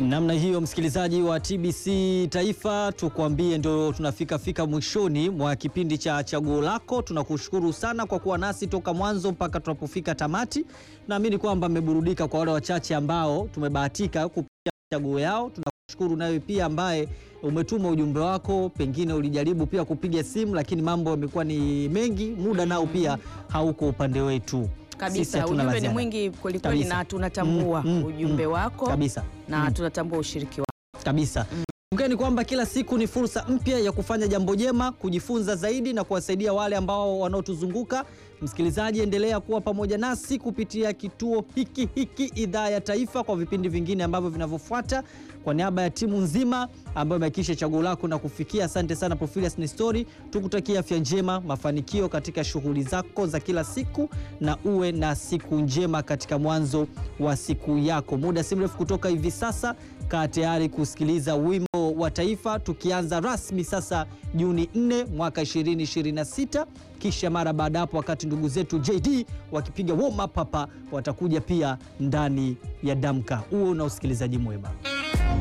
Namna hiyo msikilizaji wa TBC Taifa, tukwambie ndo tunafika fika mwishoni mwa kipindi cha chaguo lako. Tunakushukuru sana kwa kuwa nasi toka mwanzo mpaka tunapofika tamati. Naamini kwamba mmeburudika. Kwa wale wachache ambao tumebahatika kupitia chaguo yao, tunakushukuru. Nawe pia ambaye umetuma ujumbe wako, pengine ulijaribu pia kupiga simu, lakini mambo yamekuwa ni mengi, muda nao pia hauko upande wetu Sisi Kabisa, hatuna la ujumbe ni ziada. mwingi kwelikweli, Kabisa. na tunatambua Mm, mm, ujumbe mm. wako kabisa na Mm. tunatambua ushiriki wako. kabisa. Kumbukeni kwamba kila siku ni fursa mpya ya kufanya jambo jema, kujifunza zaidi na kuwasaidia wale ambao wanaotuzunguka. Msikilizaji, endelea kuwa pamoja nasi kupitia kituo hiki hiki Idhaa ya Taifa kwa vipindi vingine ambavyo vinavyofuata. Kwa niaba ya timu nzima ambayo imehakikisha chaguo lako na kufikia, asante sana Profilius Nestori, tukutakia afya njema, mafanikio katika shughuli zako za kila siku, na uwe na siku njema katika mwanzo wa siku yako. Muda si mrefu kutoka hivi sasa, kaa tayari kusikiliza wimbo wa taifa, tukianza rasmi sasa Juni 4 mwaka 2026. Kisha mara baada hapo, wakati ndugu zetu JD wakipiga warm up hapa, watakuja pia ndani ya Damka. Huo na usikilizaji mwema.